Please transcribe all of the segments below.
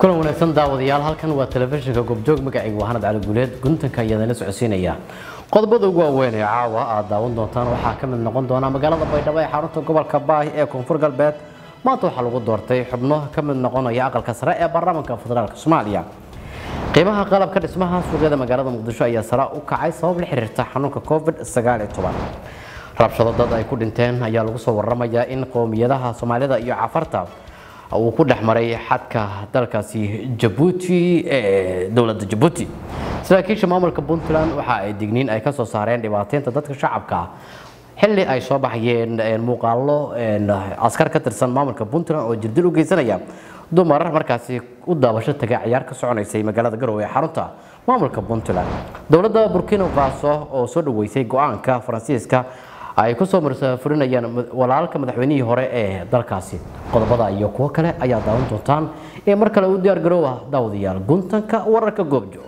kulan wanaagsan daawadayaal halkan waa telefishinka goobjoog magacayga waa hanad cali guuleed guntanka iyadana socodsiinaya qodobada ugu waaweyn ee caawa aad daawan doontaan waxaa ka mid noqon doona magaalada baydhabo ee xarunta gobolka baah ee koonfur galbeed maanta waxaa lagu doortay xubno ka mid noqonaya aqalka sare ee baarlamaanka federaalk soomaaliya qiimaha qalabka dhismaha suuqyada magaalada muqdisho ayaa sare u kacay sabab la xiriirta xanuunka covid rabshado dad ay ku dhinteen ayaa lagu soo waramayaa in qowmiyadaha soomaalida iyo cafarta uu ku dhex maray xadka dalkaasi jabuuti ee dowladda jabuuti saraakiisha maamulka puntland waxa ay digniin ay kasoo saareen dhibaateynta dadka shacabka xilli ay soo baxayeen muuqaalo askar ka tirsan maamulka puntland oo jirdil u geysanaya dumar markaasi u daabasho taga ciyaar ka soconaysay magaalada garowe ee xarunta maamulka puntland dowladda burkina faso oo soo dhaweysay go-aanka faransiiska ay kusoo marsafurinayaan walaalka madaxweynihii hore ee dalkaasi qodobada iyo kuwo kale ayaa daawan doontaan ee mar kale u diyaar garoowa daawadayaal guntanka wararka goobjoog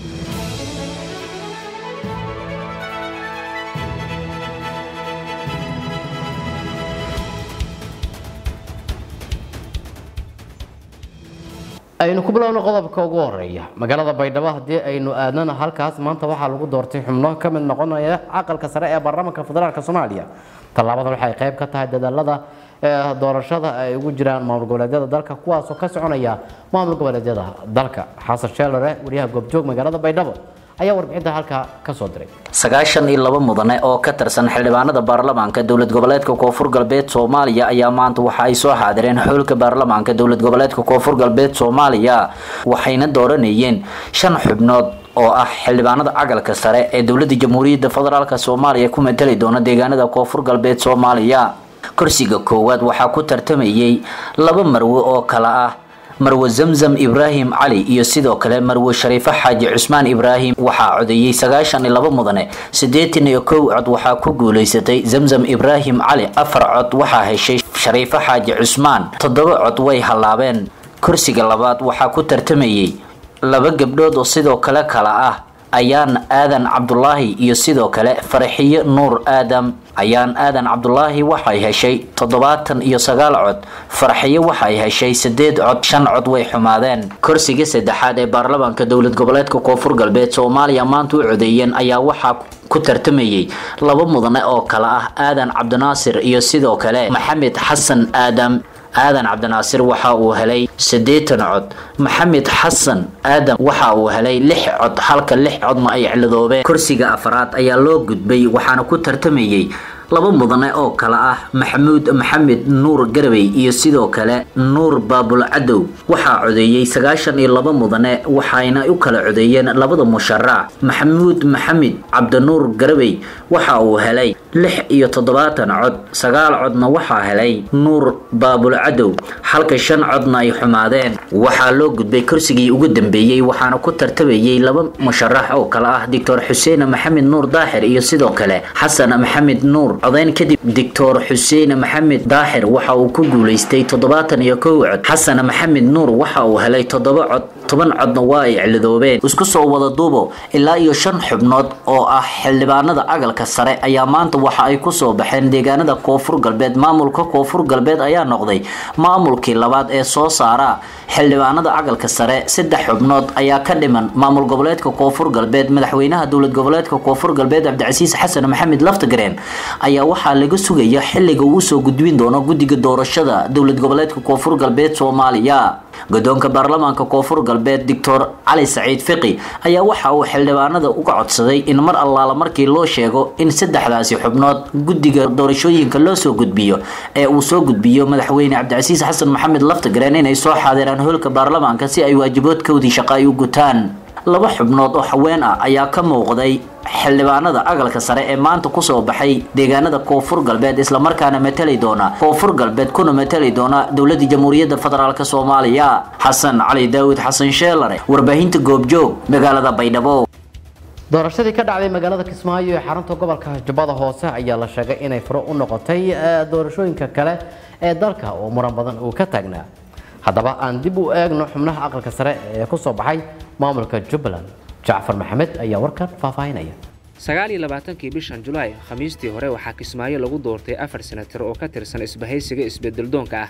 aynu ku bilowno qodobka ugu horeeya magaalada baydhabo haddii aynu aadnana halkaas maanta waxaa lagu doortay xubno ka mid noqonaya aqalka sare ee baarlamaanka federaalk soomaaliya tallaabadan waxay qayb ka tahay dadaalada doorashada ay ugu jiraan maamul goboleedyada dalka kuwaasoo ka soconaya maamul goboleedyada dalka xasan sheelare wariyaha goobjoog magaalada baydhabo ayaa warbixinta halkaa kasoo diray sagaashan iyo laba mudane oo ka tirsan xildhibaanada baarlamaanka dowlad goboleedka koonfur galbeed soomaaliya ayaa maanta waxa ay soo xaadireen xulka baarlamaanka dowlad goboleedka koonfur galbeed soomaaliya waxayna dooranayeen shan xubnood oo ah xildhibaanada cagalka sare ee dowlada jamhuuriyadda federaalk soomaaliya ku matali doona deegaanada koonfur galbeed soomaaliya kursiga koowaad waxaa ku tartamayay laba marwe oo kala ah marwe zamzam ibraahim cali iyo sidoo kale marwe shariifo xaaji cusmaan ibraahim waxaa codeeyey sagaashan iyo laba mudane siddeetan iyo kow cod waxaa ku guulaysatay zamzam ibraahim cali afar cod waxaa heshay shariifo xaaji cusmaan toddoba cod way hallaabeen kursiga labaad waxaa ku tartamayey laba gabdhood oo sidoo kale kala ah ayaan aadan cabdulaahi iyo sidoo kale faraxiyo nuur aadam ayaan aadan cabdulaahi waxay heshay toddobaatan iyo sagaal cod farxiyo waxay heshay sideed cod shan cod way xumaadeen kursiga saddexaad ee baarlamaanka dowlad goboleedka koonfur galbeed soomaaliya maanta u codeeyeen ayaa waxaa ku tartamayay laba mudane oo kale ah aadan cabdinaasir iyo sidoo kale maxamed xasan aadam aadan cabdinaasir waxa uu helay siddeetan cod maxamed xasan aadam waxa uu helay lix cod halka lix codna ay ciladoobeen kursiga afaraad ayaa loo gudbay waxaana ku tartamayay laba mudane oo kale ah maxamuud maxamed nuur garabey iyo sidoo kale nuur baabul cadow waxaa codeeyey sagaashan iyo laba mudane waxayna u kala codeeyeen labada musharac maxamuud maxamed cabdinuur garabey waxa uu helay lix iyo toddobaatan cod sagaal codna waxaa helay nuur baabul cadow halka shan codna ay xumaadeen waxaa loo gudbay kursigii ugu dambeeyey waxaana ku tartamayay laba musharax oo kale ah doctor xuseen maxamed nuur daaxir iyo sidoo kale xasan maxamed nuur codayn kadib doctor xuseen maxamed daaxir waxa uu ku guulaystay toddobaatan iyo kow cod xasan maxamed nuur waxa uu helay toddoba cod toban codna waa ay ciladoobeen isku soo wada duubo ilaa iyo shan xubnood oo ah xildhibaanada agalka sare ayaa maanta waxa ay kusoo baxeen deegaanada koonfur galbeed maamulka koonfur galbeed ayaa noqday maamulkii labaad ee soo saara xildhibaanada agalka sare saddex xubnood ayaa ka dhiman maamul goboleedka koonfur galbeed madaxweynaha dowlad goboleedka koonfur galbeed cabdicasiis xasan maxamed laftagareen ayaa waxaa laga sugaya xilliga uu usoo gudbin doono guddiga doorashada dowlad goboleedka koonfur galbeed soomaaliya guddoonka baarlamaanka koonfur galbeed doctor cali saciid fiqi ayaa waxa uu xildhibaanada uga codsaday in mar allaala markii loo sheego in saddexdaasi xubnood guddiga doorashooyinka loo soo gudbiyo ee uu soo gudbiyo madaxweyne cabdicasiis xasan maxamed laftagareen inay soo xaadiraan hoolka baarlamaanka si ay waajiboodkoodii shaqa ay u gutaan laba xubnood oo haween ah ayaa ka muuqday xildhibaanada agalka sare ee maanta kusoo baxay deegaanada koonfur galbeed islamarkaana matali doona koonfur galbeed kuna matali doona dowladda jamhuuriyadda federaalk soomaaliya xasan cali daawud xasan sheelare warbaahinta goobjoog magaalada baydhabo doorashadii ka dhacday magaalada kismaayo ee xarunta gobolka jubbada hoose ayaa la sheegay inay furo u noqotay doorashooyinka kale ee dalka oo muran badan uu ka taagnaa haddaba aan dib u eegno xubnaha aqalka sare ee kusoo baxay maamulka jubbaland jacfar maxamed ayaa warkan faahfaahinaya sagaal iyo labaatankii bishan julaay khamiistii hore waxaa kismaayo lagu doortay afar senatar oo ka tirsan isbahaysiga isbedeldoonka ah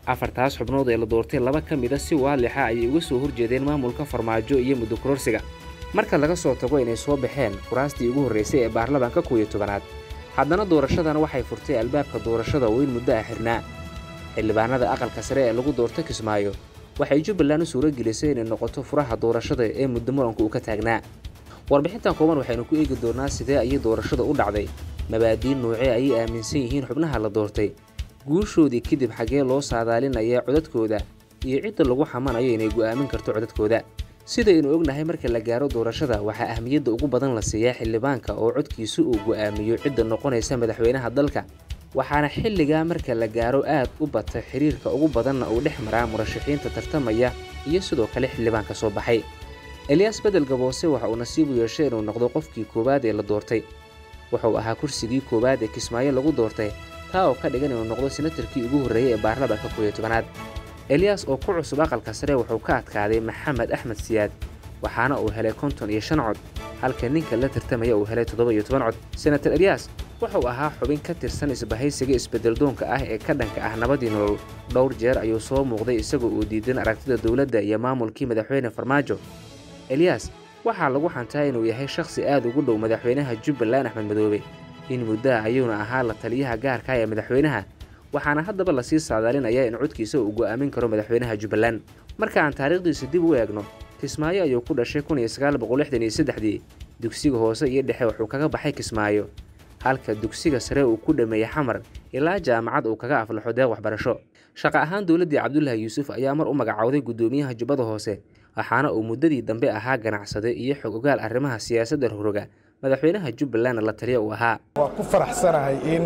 afartaas xubnood ee la doortay laba ka mida si waalixa ayay uga soo horjeedeen maamulka farmaajo iyo muddo kororsiga marka laga soo tago inay soo baxeen kuraastii ugu horraysay ee baarlamaanka kow iyo tobanaad haddana doorashadan waxay furtay albaabka doorashada oo in muddo ah xirnaa xildhibaanada aqalka sare ee lagu doortay kismaayo waxay jubbaland u suuro gelisay inay noqoto furaha doorashada ee muddo muranku uu ka taagnaa warbixintan kooban waxaynu ku eegi doonnaa sidee ayay doorashada u dhacday mabaadiin noocee ayay aaminsan yihiin xubnaha la doortay guushoodii kadib xaggee loo saadaalinaya codadkooda iyo cidda lagu xamanayo inay go'aamin karto codadkooda sidaynu ognahay marka la gaaro doorashada waxaa ahmiyadda ugu badan la siiyaa xildhibaanka oo codkiisu uu go'aamiyo cidda noqonaysa madaxweynaha dalka waxaana xilligaa marka la gaaro aad u bata xiriirka ugu badanna uu dhex maraa murashaxiinta tartamaya iyo sidoo kale xildhibaanka soo baxay eliyas bedel gaboose waxa uu nasiib u yeeshay inuu noqdo qofkii koowaad ee la doortay wuxuu ahaa kursigii koowaad ee kismaayo lagu doortay taa oo ka dhigan inuu noqdo senatarkii ugu horreeyey ee baarlamaanka kow iyo tobanaad eliyas oo ku cusub aqalka sare wuxuu ka adkaaday maxamed axmed siyaad waxaana uu helay konton iyo shan cod halka ninka la tartamaya uu helay toddoba iyo toban cod senatar eliyas wuxuu ahaa xubin ka tirsan isbahaysiga isbeddeldoonka ah ee ka dhanka ah nabadii nolol dhowr jeer ayuu soo muuqday isagoo uu diidan aragtida dowladda iyo maamulkii madaxweyne farmaajo eliyas waxaa lagu xantaa inuu yahay shakhsi aad ugu dhow madaxweynaha jubbaland axmed madoobe in muddaha ayuuna ahaa la taliyaha gaarka ee madaxweynaha waxaana haddaba lasii saadaalinayaa in codkiisa uu go'aamin karo madaxweynaha jubbaland marka aan taariikhdiisa dib u eegno kismaayo ayuu ku dhashay kun iyo sagaal boqol lixdan iyo saddexdii dugsiga hoose iyo dhexe wuxuu kaga baxay kismaayo halka dugsiga sare uu ku dhameeyey xamar ilaa jaamacad uu kaga aflaxo deeq waxbarasho shaqo ahaan dowladdii cabdulaahi yuusuf ayaa mar u magacowday guddoomiyaha jubbada hoose waxaana uu muddadii dambe ahaa ganacsade iyo xog ogaal arrimaha siyaasadda rogroga madaxweynaha jubbalandna la taliya uu ahaa waa ku faraxsanahay in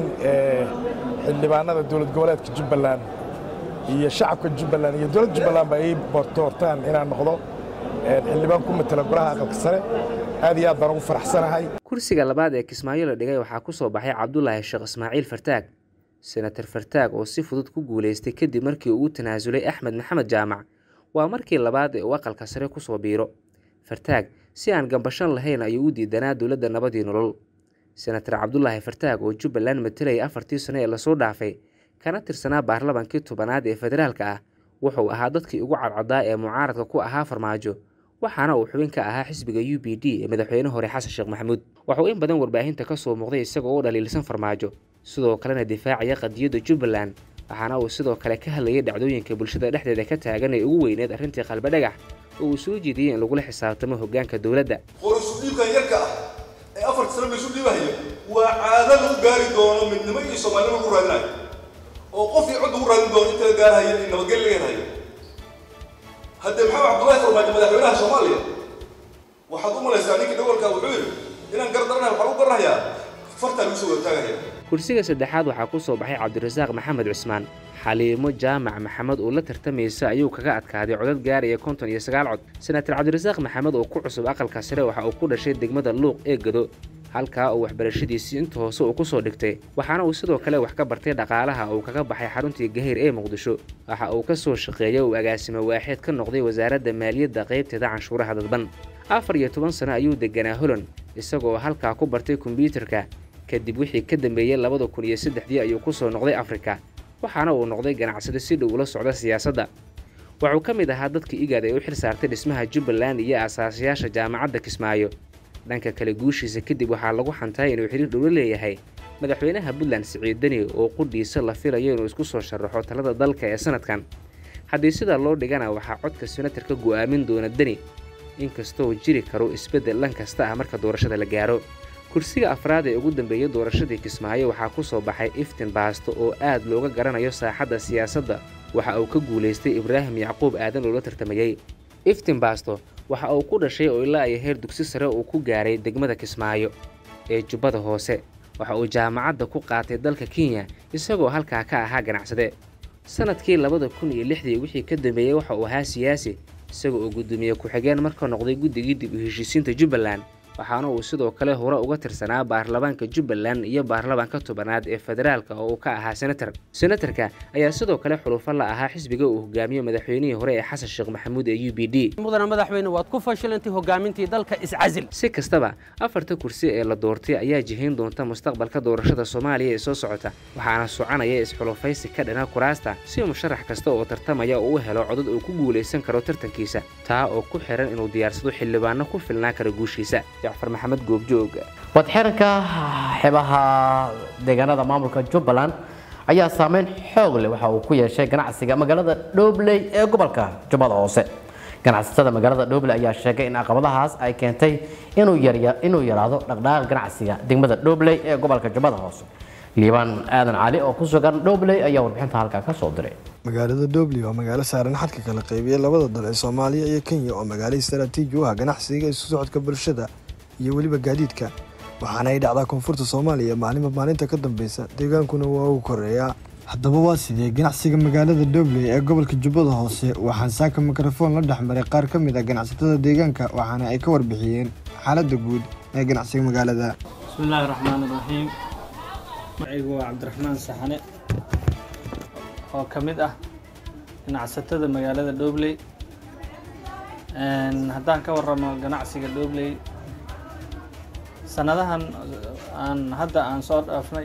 xildhibaanada dowlad goboleedka jubbaland iyo shacabka jubbaland iyo dowladda jubbalandba ay doortaan inaan noqdo xildhibaan ku matala golaha aqalka sare aad iyo aad baan ugu faraxsanahay kursiga labaad ee kismaayo la dhigay waxaa ku soo baxay cabdulaahi sheekh ismaaciil fartaag senatar fartaag oo si fudud ku guulaystay kadib markii uu u tanaasulay axmed maxamed jaamac waa markii labaad ee uu aqalka sare ku soo biiro fartaag si aan gambashan lahayn ayuu u diidanaa dowladda nabadii nolol senatar cabdulaahi fartaag oo jubbaland matalayay afartii sano ee lasoo dhaafay kana tirsanaa baarlamaankii tobanaad ee federaalka ah wuxuu ahaa dadkii ugu cadcadaa ee mucaaradka ku ahaa farmaajo waxaana uu xubin ka ahaa xisbiga u b d ee madaxweyne hore xasan sheekh maxamuud waxuu in badan warbaahinta ka soo muuqday isagoo u dhaliilsan farmaajo sidoo kalena difaacaya qadiyadda jubbaland waxaana uu sidoo kale ka hadlayay dhacdooyinka bulshada dhexdeeda ka taagan ee ugu weyneed arrintii qalbadhagax oo uu soo jeediyey in lagula xisaabtamo hoggaanka dowladda qorisudhiibkan yarka ah ee afarta sano laysu dhiibahayo waa caado lagu gaari doono midnimo iyo soomaalnimo lagu raadinayo oo qofkii cod lagu raadin doono inta la gaarhayo in nabadgel laga helayo haddee maxamed cabdullahi farmaajo madaxweynaha soomaaliya waxaad u malaysaa ninkii dhawalka wuxuu yidhi inaan gardaranahay waxaan u garanayaa fartaa lagu soo wadaataagaya kursiga saddexaad waxaa ku soo baxay cabdirasaaq maxamed cusmaan xaliimo jaamac maxamed oo la tartamaysa ayuu kaga adkaaday codad gaaraya konton iyo sagaal cod senatar cabdirasaaq maxamed oo ku cusub aqalka sare waxa uu ku dhashay degmada luuq ee gado halkaa uu waxbarashadiisii inta hoose uu ku soo dhigtay waxaana uu sidoo kale wax ka bartay dhaqaalaha uu kaga baxay xaruntii gahayr ee muqdisho waxa uu ka soo shaqeeyay uu agaasimo waaxeed ka noqday wasaaradda maaliyadda qaybteeda canshuuraha dadban afar iyo toban sano ayuu deganaa holland isagoo halkaa ku bartay kombyuutarka kadib wixii ka dambeeyey labada kun iyo saddexdii ayuu ku soo noqday afrika waxaana uu noqday ganacsade si dhow ula socda siyaasadda wuxuu ka mid ahaa dadka igaad ee u xil saartay dhismaha jubbaland iyo asaasayaasha jaamacadda kismaayo dhanka kale guushiisa kadib waxaa lagu xantaay inuu xiriir dhowlo leeyahay madaxweynaha puntland siciid deni oo qudhiisa la filayo inuu isku soo sharaxo talada dalka ee sanadkan haddii sidaa loo dhigana waxaa codka senatarka go'aamin doona deni inkastoo jiri karo isbeddel dhan kasta ah marka doorashada la gaaro kursiga afraad ee ugu dambeeyey doorashadii kismaayo waxaa ku soo baxay iftin baasto oo aad looga garanayo saaxadda siyaasadda waxa uu ka guulaystay ibraahim yacquub aadan oo la tartamayey iftin baasto waxa uu ku dhashay oo ilaa ay heer dugsi sare uu ku gaaray degmada kismaayo ee jubbada hoose waxa uu jaamacadda ku qaatay dalka kenya isagoo halkaa ka ahaa ganacsade sanadkii labada kun iyo lixdii wixii ka dambeeyey waxa uu ahaa siyaasi isaga oo guddoomiye ku-xigeen marka noqday guddigii dib u heshiisiinta jubbaland waxaana uu sidoo kale hore uga tirsanaa baarlamaanka jubbaland iyo baarlamaanka tobanaad ee federaalka oo uu ka ahaa senator senatarka ayaa sidoo kale xulufo la ahaa xisbiga uu hogaamiyo madaxweynihii hore ee xasan sheekh maxamuud ee u b d mudana madaxweyne waad ku fashilantay hogaamintii dalka iscasil si kastaba afarta kursi ee la doortay ayaa jihayn doonta mustaqbalka doorashada soomaaliya ee soo socota waxaana soconaya isxulufaysi ka dhana kuraasta si musharax kasta oo tartamaya uu u helo codad uu ku guulaysan karo tartankiisa taa oo ku xiran inuu diyaarsado xildhibaano ku filnaa kara guushiisa jacfar maxamed goobjoog wadxiranka xebaha deegaanada maamulka jubbaland ayaa saameyn xoog leh waxa uu ku yeeshay ganacsiga magaalada dhobley ee gobolka jubbada hoose ganacsatada magaalada dhobley ayaa sheegay in caqabadahaas ay keentay inuu yaraado dhaqdhaqaaq ganacsiga degmada dhobley ee gobolka jubbada hoose liibaan aadan cali oo ku sugan dhobley ayaa warbixinta halkaa ka soo diray magaalada dhobley waa magaalo saaran xadka kala qeybiya labada dal ee soomaaliya iyo kenya oo magaalo istaraatiiji u ah ganacsiga isu socodka bulshada iyo weliba gaadiidka waxaana ay dhacdaa koonfurta soomaaliya maalinba maalinta ka dambeysa deegaankuna waa uu koreeyaa haddaba waa sidee ganacsiga magaalada dhobley ee gobolka jubbada hoose waxaan saaka mikrofoon la dhexmaray qaar ka mid ah ganacsatada deegaanka waxaana ay ka warbixiyeen xaaladda guud ee ganacsiga magaalada bismillaahi raxmaan iraxiim magacaygu waa cabdiraxmaan saxane oo ka mid ah ganacsatada magaalada dhobley haddaan ka waramo ganacsiga dhobley sanadahan aan hadda aan soo dhaafnay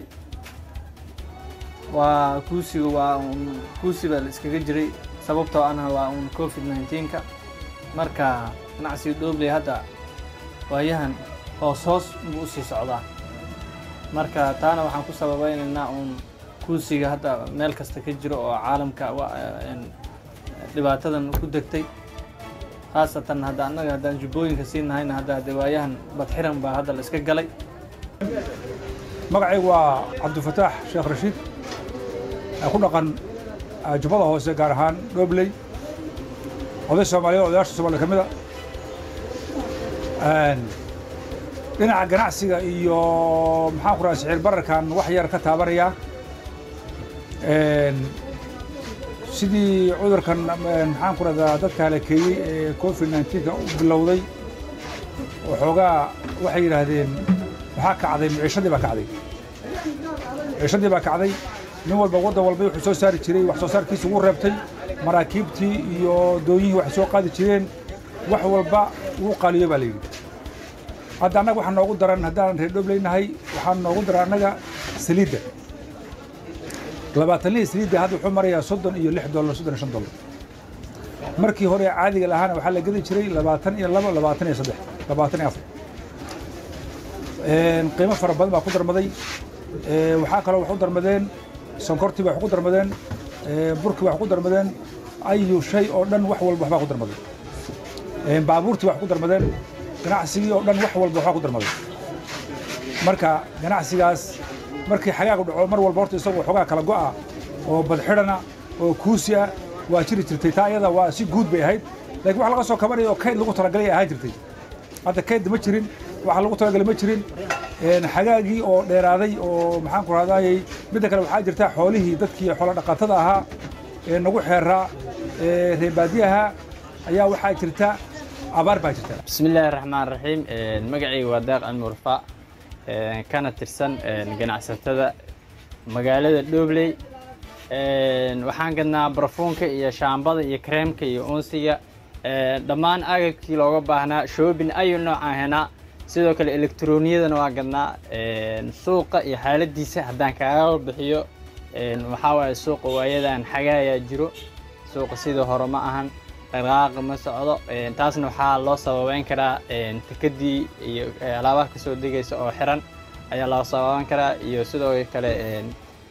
waa kuusiga waa un kuusi baa la iskaga jiray sababtoo anha waa un covid nineteenka marka ganacsiga dhobley hadda waayahan hoos hoos buu usii socdaa marka taana waxaan ku sababeynaynaa uun kuusiga hadda meel kasta ka jiro oo caalamka dhibaatadan ku degtay khaasatan hadda annaga haddaan jubbooyinka sii nahayna hadda de waayahan badxiran baa hadda la iska galay magacaygu waa cabdifataax sheekh rashiid ku dhaqan jubbada hoose gaar ahaan dhobley oday soomaaliyeed odayaasha soomaliya ka mid a dhinaca ganacsiga iyo maxaan ku raha siciir bararkan wax yar ka taabanayaa sidii cudurkan maxaan ku rahdaa dadka halakeeyey ee covid nineteenka u bilowday waxoogaa waxay yidhaahdeen waxaa kacday miciishadii baa kacday miciishadii baa kacday nin walba waddan walba wuxuu soo saari jiray wax soo saarkiisa ugu reebtay maraakiibtii iyo doonyihii waxay soo qaadi jireen wax walba wuu qaaliyo baa la yidhi hadda annaga waxaa noogu daran haddaan reer dhobleynahay waxaa noogu daran annaga saliidda labaatanlihii saliidda hadda wuxuu marayaa soddon iyo lix dollar soddon iyo shan dollar markii hore caadiga lahaana waxaa la gedi jiray labaatan iyo labo labaatan iyo saddex labaatan iyo afar qiimo fara badan baa ku darmaday waxaa kaloo wax u darmadeen sonkortii wax ku darmadeen burkii wax ku darmadeen ayu shay oo dhan wax walba waxbaa ku darmaday baabuurtii wax ku darmadeen ganacsigii oo dhan wax walba waxbaa ku darmaday marka ganacsigaas markii xagaagu dhaco mar walba horta isagoo xoogaa kala go'a oo badxidhana oo kuusi ah waa jiri jirtay taa iyada waa si guud bay ahayd laakiin wax laga soo kabanaya oo kayd lagu talagalay ay ahaan jirtay hadda kayd ma jirin wax lagu talagalay ma jirin xagaagii oo dheeraaday oo maxaan ku rahdaayey midda kale waxaa jirta xoolihii dadkii xoolo dhaqatada ahaa ee nagu xeeraa ee reebaadiyaha ayaa waxaa jirta abaar baa jirta bismillaahi raxmaan raxiim magacayga waa daaq almurfa kana tirsan ganacsatada magaalada dhobley waxaan gadnaa barafuunka iyo shaambada iyo kareemka iyo unsiga dhammaan agabkii looga baahnaa shoobin ayu noocaan henaa sidoo kale elektrooniyadana waa gadnaa suuqa iyo xaaladiisa haddaan kaaga bixiyo waxaa waaye suuqa waayadan xagaayaa jiro suuqa sidii hore ma ahan dhaqdhaqaaqa ma socdo taasna waxaa loo sababeyn karaa tikadii iyo alaabaha kasoo degaysa oo xiran ayaa loo sababeyn karaa iyo sidoo kale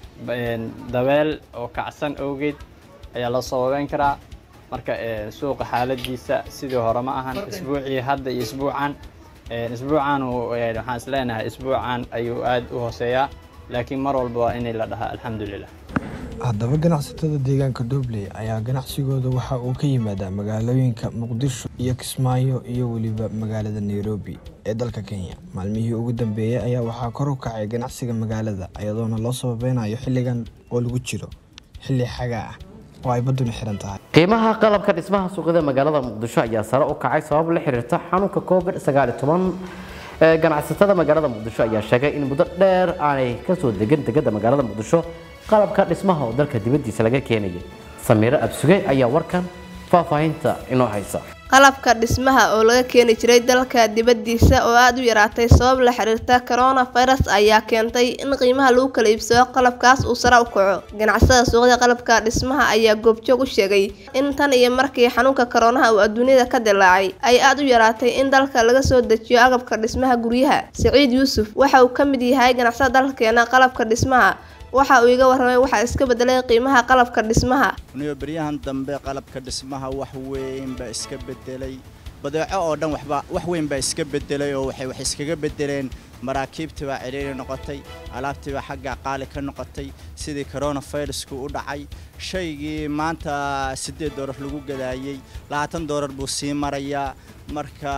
dabeel oo kacsan awgeed ayaa loo sababeyn karaa marka suuqa xaaladiisa sidii hore ma ahan isbuucii hadda iyo isbuucan isbuucan waxaan isleenahay isbuucan ayuu aad u hooseeyaa laakiin mar walba waa inay la dhahaa alxamdulilah haddaba ganacsatada deegaanka dhobley ayaa ganacsigooda waxa uu ka yimaadaa magaalooyinka muqdisho iyo kismaayo iyo weliba magaalada nairobi ee dalka kenya maalmihii ugu dambeeyey ayaa waxaa kor u kacay ganacsiga magaalada iyadoona loo sababeynayo xilligan oo lagu jiro xilli xagaa ah oo ay badduna xiran tahay qiimaha qalabka dhismaha suuqyada magaalada muqdisho ayaa sare u kacay sabab la xiriirta xanuunka covid sagaal iyo toban ganacsatada magaalada muqdisho ayaa sheegay in muddo dheer aanay kasoo degin degada magaalada muqdisho qalabka dhismaha oo dalka dibadiisa laga keenayay samiiro absuge ayaa warkan faahfaahinta inoo haysa qalabka dhismaha oo laga keeni jiray dalka dibadiisa oo aada u yaraatay sabab la xiriirta coronavirus ayaa keentay in qiimaha lagu kala iibsado qalabkaas uu sare u kaco ganacsada suuqyada qalabka dhismaha ayaa goobjoog u sheegay in tan iyo markii xanuunka koronaha uu adduunyada ka dilaacay ay aada u yaraatay in dalka laga soo dejiyo agabka dhismaha guryaha siciid yuusuf waxa uu ka mid yahay ganacsada dalkeena qalabka dhismaha waxa uu iga warramay waxaa iska bedelay qiimaha qalabka dhismaha niyo beryahan dambe qalabka dhismaha wax weyn baa iska bedelay badeeco oo dhan waxba wax weyn baa iska bedelay oo waxay wax iskaga bedeleen maraakiibtii baa cidhiiri noqotay alaabtii baa xagga qaali ka noqotay sidii coronavirusku u dhacay shaygii maanta siddeed doolar lagu gadaayey labaatan doolar buu sii marayaa marka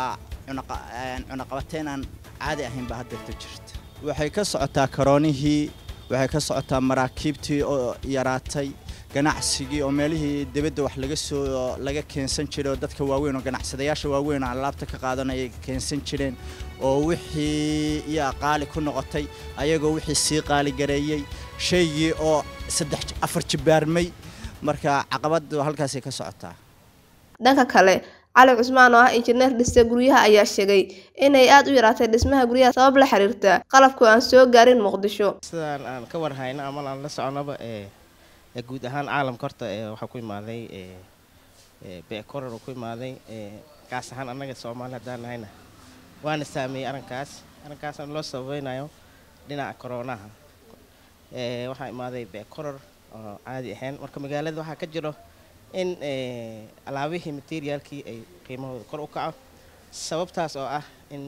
cunaqabateyn aan caadi ahayn baa haddeerta jirta waxay ka socotaa karoonihii waxay ka socotaa maraakiibtii oo yaraatay ganacsigii oo meelihii dibadda wax laga soo laga keensan jiray oo dadka waaweyn oo ganacsadayaasha waaweyn oo alaabta ka qaadanaya keensan jireen oo wixii iyaa qaali ku noqotay ayagoo wixii sii qaaligareeyey shaygii oo saddex afar jibaarmay marka caqabadu halkaasay ka socotaa dhanka kale cali cusmaan oo ah injineer dhiste guryaha ayaa sheegay inay aada u yaraatay dhismaha guryaha sabab la xiriirta qalabku aan soo gaarin muqdisho sidaan aan ka warhayno ama aan la soconaba ee guud ahaan caalamka horta waxaa ku imaaday beekorar oo ku imaaday gaas ahaan annaga soomaali haddaan nahayna waana saameeyey arrinkaas arrinkaasna loo sababeynayo dhinaca koronaha waxaa imaaday beekorar oo caadi ahayn marka magaalada waxaa ka jiro in alaabihii materiaalkii ay qiimahooda kor u kaco sababtaas oo ah in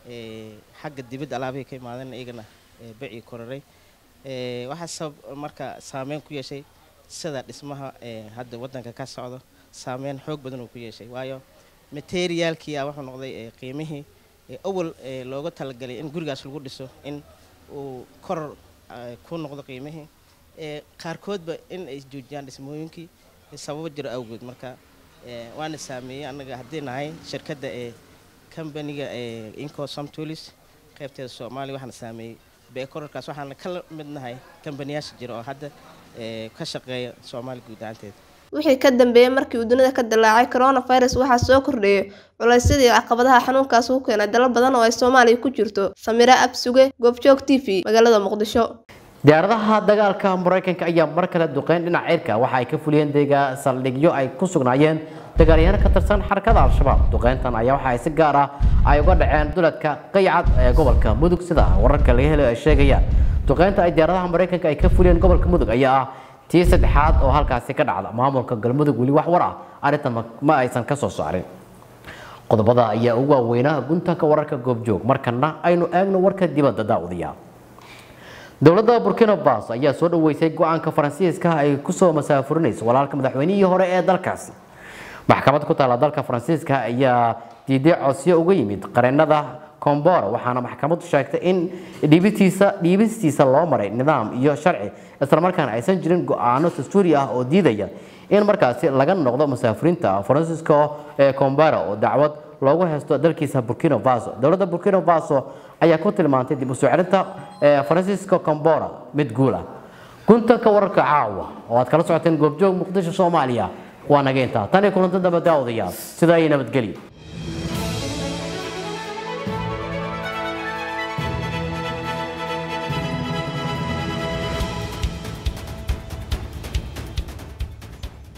xagga dibadda alaabihii ka imaadeen iyagana becii koraray waxaa sabab marka saameyn ku yeeshay sida dhismaha hadda waddanka ka socdo saameyn xoog badan uu ku yeeshay waayo materiaalkii a wuxuu noqday qiimihii awal looga talagalay in gurigaas lagu dhiso in uu koror ku noqdo qiimihii qaarkoodba in ay joojiyaan dhismooyinkii sababo jiro awgeed marka waana saameeyey annaga haddii nahay shirkadda ee kambaniga ee incosom tulis qaybteeda soomaaliya waxaana saameeyey beekorarkaas waxaana ka mid nahay kambaniyaasha jira oo hadda ka shaqeeya soomaaliya guud ahaanteeda wixii ka dambeeyey markii uu dunida ka dilaacay coronavirus waxaa soo kordheeyay culaysyadii caqabadaha xanuunkaas ku keenay dalal badan oo ay soomaaliya ku jirto samira absuge goobjoog t v magaalada muqdisho diyaaradaha dagaalka maraykanka ayaa mar kale duqeyn dhinaca cirka waxa ay ka fuliyeen deega saldhigyo ay ku sugnaayeen dagaalyahaano ka tirsan xarakada al-shabaab duqeyntan ayaa waxa ay si gaar ah ay uga dhaceen duladka qaycad ee gobolka mudug sida wararka laga helayo ay sheegayaan duqeynta ay diyaaradaha maraykanka ay ka fuliyeen gobolka mudug ayaa ah tii saddexaad oo halkaasi ka dhacda maamulka galmudug weli wax war ah arrintan ma aysan ka soo saarin qodobada ayaa ugu waaweynaa guntanka wararka goobjoog markana aynu eegno warka dibadda daawadiya dowladda burkina faso ayaa soo dhaweysay go-aanka faransiiska ay kusoo masaafurinayso walaalka madaxweynihii hore ee dalkaasi maxkamad ku taala dalka faransiiska ayaa diiday codsiyo uga yimid qareenada combora waxaana maxkamadu sheegtay in dhiibistiisa dhiibistiisa loo maray nidaam iyo sharci islamarkaana aysan jirin go-aano dastuuri ah oo diidaya in markaasi laga noqdo masaafurinta faransiisko ee combora oo dacwad loogu haysto dalkiisa burkina faso dowladda burkina faso ayaa ku tilmaantay dib u soo celinta faransiisko combora mid guul ah guntanka wararka caawa oo aad kala socoteen goobjoog muqdisho soomaaliya waa naga intaa tan iyo kulanti dambe daawadayaal sidaa iyo nabadgelyo